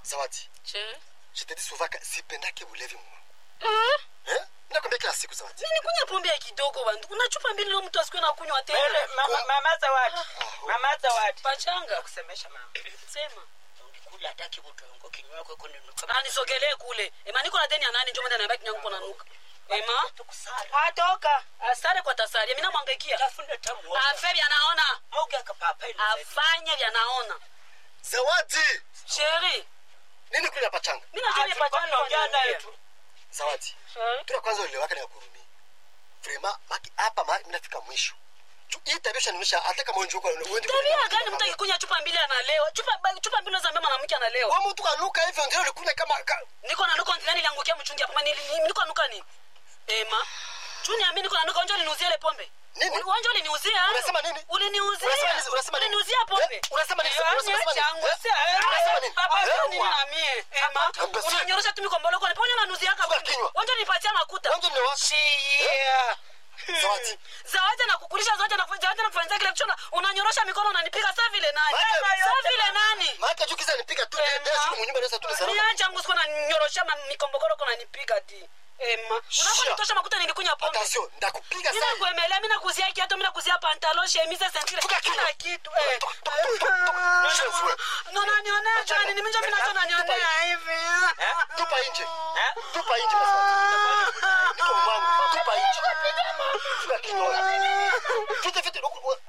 zawadi che je te dis souvent que sipendake ulevi mwa eh eh nakwambia kila siku zawadi nini kunya pombe ya kidogo bandu kuna chupa mbili leo mtu asikwe na kunywa Wewe, tena mama- mama zawadi mama zawadi pachanga nakusemesha mama sema ungikula hataki kutongo kinywa kwako kununuka anisogelee kule ema niko na deni ya nani njo mwenda naambia kinyangu kona nuka ema tukusara atoka asare kwa tasari mina mwangaikia tafuna tamu afe vyanaona moga kapapa ile afanye vyanaona zawadi sheri nini kule pachanga mina joni pachanga ongea naye tu zawadi Sheri. tuna kwanza ulewaka ni kurumi vraiment maki hapa ma mnafika mwisho Ju- hii tabia shanisha hata kama unjuka uende tabia gani mtu akikunya chupa mbili analewa chupa ba- chupa mbili za mbema mwanamke analewa wa mtu kanuka hivyo ndio ulikunya kama ka, niko na nuka ntilani liangukia mchungi hapa nili ni- niko nuka ni ema chuni ami niko na nuka onjo liniuzia ile pombe Nini? onjo liniuzia Unasema nini? uliniuzia Unasema nini? Unasema nini? uliniuzia pombe Eh, unasema nini? Eh, Unasema nini? changu, Eh? si- eh, Unasema nini? papa, Eh? sio nini na mie ema Amba si- unanyorosha tu mikombolo kwa ponyo nanuzia Funga kama kinywa. onjo nipatia makuta Wanzo ni wako. shia zawadi zawadi na kukulisha zawadi na zawadi na kufanyia kile kichona unanyorosha mikono unanipiga saa vile nani Maana- saa vile nani maana jukiza nipiga tu Ema. ndio siku mnyumba ndio tu salama niacha mgusko na nyorosha ma- mikombogoro kuna nipiga ti ema Sha. unaponitosha makuta nilikunya pombe attention ndakupiga mina sasa kuemelea mina kuzia kiatu mina kuzia pantalo shemise sentire Fuga kinywa. kila kitu eh. Tok, tok, tok, tok, tok. Chef, we. no nanionea jani ni minjo minacho nanionea hivi tupa nje Eh? tupa nje basi niko mwangu tupa nje fuga kinywa fite fite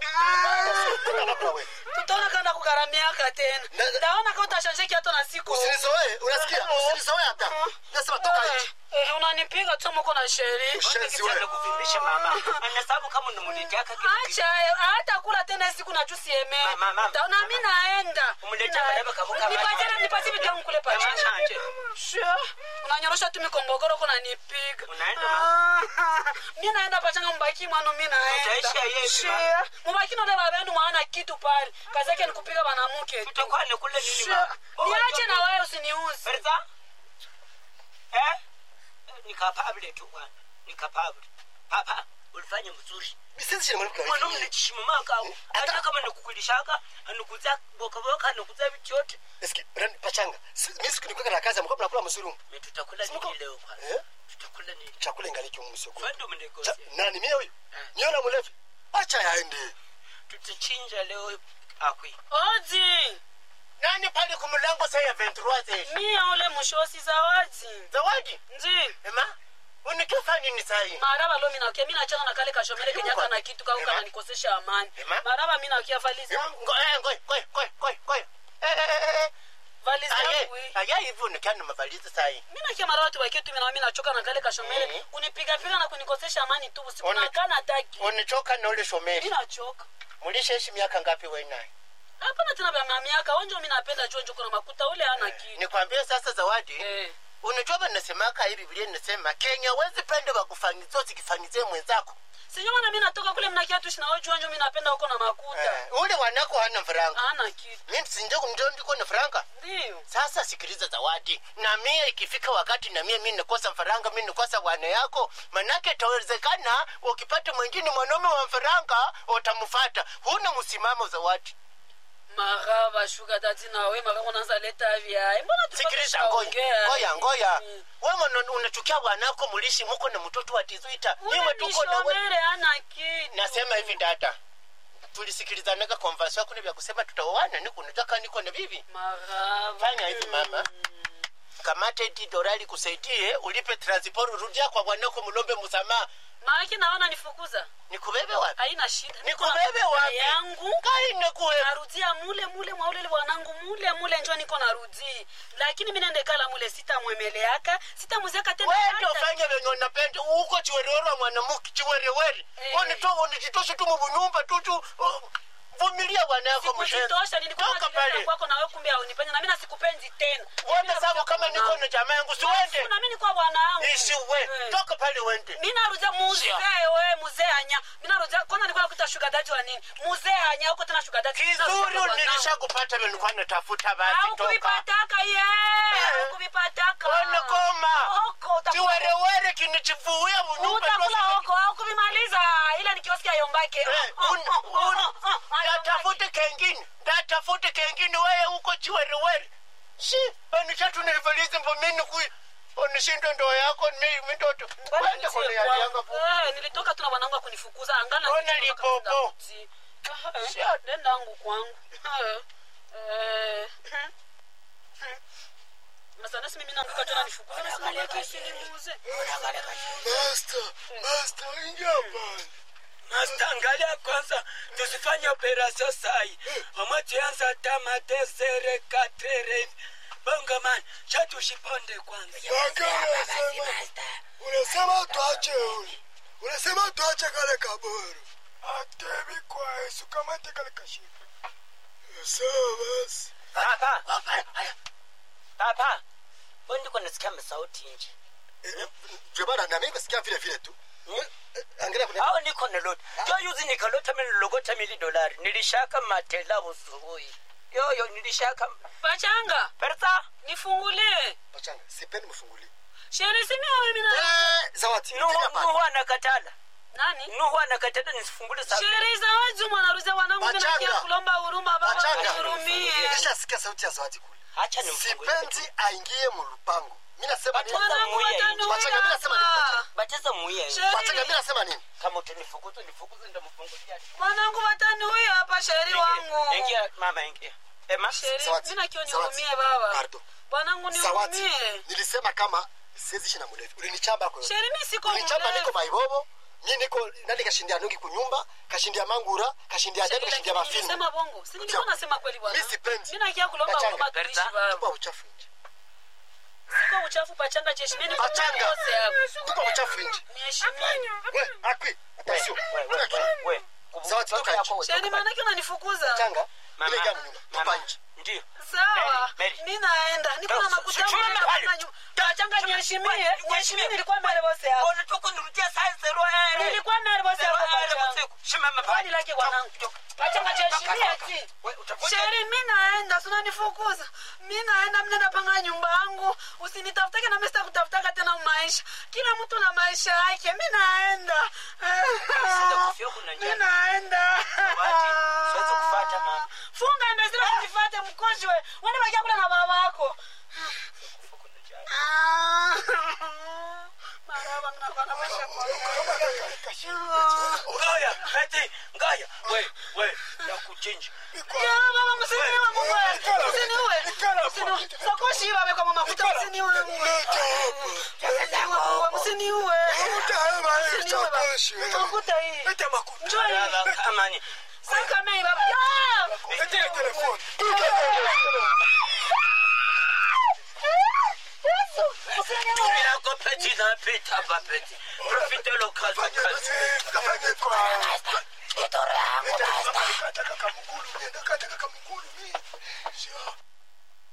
tuka na wewe tutaona kanda kugaramiaka tena Na- ndaona ka utashanje kiato na siku usinizoe unasikia usinizoe hata nasema toka nje Eh, eh, unanipiga tu muko na sheri ushenzi wewe kuvimbisha mama anasabu kama unamunitiaka kitu acha hata kula tena siku na jusi eme Mama, mama. na mi naenda Umlete Na- madaba kavuka nipatie maji. nipatie vitu yangu kule Mama, pacha shanje. Sure. unanyorosha tu mikombogoro kuna nipiga Unaenda, Ah, mi naenda pachanga mbaki mwanu mi Utaisha naenda yepi, Sure. mubaki nole babenu mwana kitu pale kazi yake ni kupiga banamuke tu tutakuwa nikule nini Sure. mama niache na wewe usiniuzi Bertha? Eh? Nikapabile tu bwana. Nikapabile. Papa, ulifanya mzuri. bisisi chini mwanamke Mwanaume nichishimamaka au. Hata kama nikukulishaka, anukuza boka boka, anukuza vitu yote. eski rani pachanga Si- mimi siku nikuweka na kazi mko mnakula mzuri Mimi tutakula Simuko- nini leo kwanza? eh Tutakula nini? chakula ingaliki msoko Kwani mnegosia? nani mimi huyu Eh. niona mlevi acha yaende Tutachinja leo akwi. oji Nani pale kumlango sasa ya 23 mia ule mshosi zawadi Zawadi. nji Ema? Unikifanya nini sasa maraba lo minakia mi nachana na kale kashomele kenyaka na kitu kako Ema. kananikosesha amani Ema. maraba mi nakia valizi yangu Ngoja ngoja ngoja ngoja ngoja. Eh eh eh. valizi Aye, yangu hii. aye hivyo nikana mavalizi sasa hii. mi nakia maraba tu wakie tu mina mi nachoka na kale kashomele Mhm. kunipigapiga na kunikosesha amani tu usiku One- nakana taki Unichoka na ule mi shomeri. nachoka Mulishaishi miaka ngapi wewe naye? hapana tena vya miaka onjo mi napenda chonjo kuna makuta ule ana kitu Nikwambie sasa Zawadi, eh. unajua banasemaka hii Biblia inasema Kenya wezi pende bakufanyizia usikifanyizie mwenzako. sinyo mana mi natoka kule mnakia tushi na ojo onjo mi napenda huko na makuta Eh, ule wanako hana mfaranga. ana kitu Mimi sinje kumjua ndiko na faranga. ndio Sasa sikiliza Zawadi, na mie ikifika wakati na mie mimi nikosa mfaranga, mimi nikosa wana yako, manake itawezekana ukipata mwingine mwanaume wa mfaranga utamfuata. Huna msimamo Zawadi. maraba shuka tati nawe maka unaanza leta vyae mbona sikiliza ngoya ngoya ngoya wewe unachukia bwanako mulishi muko na mtoto wa tizuita nyuma tuko na wewe mishomere ana kitu nasema hivi dada tulisikilizanaga konvasio kuna vya kusema tutaoana niko nataka niko na bibi maraba fanya hivi mama kamata eti dorali kusaidie ulipe transport rudia kwa bwanako mulombe msamaha maaki naona nifukuza nikubebe wapi haina shida Niko nikubebe na wapi yangu kai nikuwe narudia mule mule mwaulele wanangu mule mule njo niko narudi lakini mi nende kala mule sitamwemeleaka sitamuziaka tena wewe hata ufanye venye unapenda uko chiwerewere wa mwanamke chiwerewere Eh. unito unijitoshe tu mubunyumba tu tu uh, vumilia bwana yako mshenzi sikujitosha nilikuwa toka najileta pale kwako nawe kumbe haunipendi na mi nasikupendi tena uone sababu kama niko na jamaa yangu siwende na mi nikuwa bwana wangu isiwe Eh. toka pale wende mi narudia muzee we muzee anya mi narudia kwanza nilikuwa nakuita shuga dati wa nini muzee anya huko tena shuga dati kizuri nilishakupata nilikuwa natafuta basi toka aukuvipataka ye aukuvipataka Ona koma oko utakula chiwerewere kinichivuia bunyumba utakula oko aukuvimaliza ile nikiosikia yombake ndatafute kengine ndatafute kengine wewe uko chiwerewere si anisha tunaivaliza mbo mimi kui onishinda ndoa yako mi mitoto kwenda kone yali yanga po Eh, nilitoka tu na bwanangu akunifukuza angana Ona nilitoka lipopo. kwenda Rudi. Eh, Shit. nenda angu kwangu Eh, eh, sasa nasi mimi nanguka tena nifukuza nasi mali yake isinimuuze Master, master, ingia hapa. Master, angalia kwanza tusifanye operasyon sai omwe tuyanza tamate sere katere bongo man shatushiponde kwanza Waka unasema, unasema tuache ule. Unasema tuache kale kaburu. Atebi kwa Yesu kama te kale kashiba. Sawa basi. papa papa ndiko nasikia masauti nje Jebana na mimi nasikia vile vile tu. Eh, Angalia kuna au niko nalota jo yuzi nikalota mililogota mili dolari nilishaka matela busubuhi yoyo nilishaka pachanga persa nifungulie pachanga. Sipendi mfungulie. sheri simi wewe mimi na Eh, zawadi. nuhu Tena pale. nuhu anakatala nani nuhu anakatala nisifungule sa sheri zawadi mwanaruza wanangu mimi nakia Pachanga. kulomba huruma baba Pachanga. nihurumie Nilishasikia sauti ya zawadi kule. acha nimfungulie Sipendi aingie mlupango. Mimi nasema nini? Pachanga. wanangu Muya watanuia Pachanga, mimi nasema ni hapa bacheza muye Sheri. Pachanga mimi nasema nini? kama utanifukuza nifukuze ndamfungulia wanangu watanuia hapa sheri wangu ingia mama ingia ema sheri Zawadi. mimi nakio Zawadi. nihurumie baba Pardon. bwanangu Zawadi. nihurumie Nilisema kama siwezi ishi na mlevi. Ulinichamba kwa sheri mimi siko Ulinichamba niko mlevi maibobo. Mimi niko nani kashindia nungi kunyumba, kashindia mangura, kashindia Sheri, debe, kashindia lakini mafilmu. nilisema bongo si nilikuwa nasema kweli bwana Mimi sipendi. mimi nakia kulomba Pachanga. huruma tuishi Berta. baba Tupa uchafu nje. siko uchafu pachanga cheshimeni Pachanga. kose hapo Tupa uchafu nje. niheshimie We, akwi. Attention. we Zawadi, toka nje. sheri maanake unanifukuza Changa. Mama, Ile gamu nyumba. Tupa mama, nje. ndio sawa Mary, Mary. mi naenda niko na Sasa, makuta sijui yangu mahali. hapa nyu- pachanga niheshimie Niheshimie. niheshimie nilikuwa mbele bose hapo unatoka nirudia saa zero eh nilikuwa mbele bose hapo pachanga shimama kwani lake bwanangu pachanga cheshimie ati sheri mi naenda sinanifukuza mi naenda mnenda panga nyumba yangu usinitafutake na mista kutafutaka tena maisha kila mtu na maisha yake mi naenda Sitakufia kuna njaa. mi naenda Zawadi, siwezi kufuata mama. funga ndazira kunifate mkojwe wende bakia kula na baba wako maraba mnakuwa na maisha kwa ngaya eti ngaya we we nakuchinja Ya, baba msiniwe Mungu. Msiniwe. Msiniwe. Sakoshi hii baba kwa mama kuta msiniwe Mungu. Msiniwe Mungu, msiniwe. Msiniwe baba. Makuta hii. Njoo hii. amani Saka mei baba. Ya! Yesu, msiniwe. tumira ko peti na peta ba peti profite lo kazi kazi Kamukulu, nenda kataka kamukulu mimi. Sio.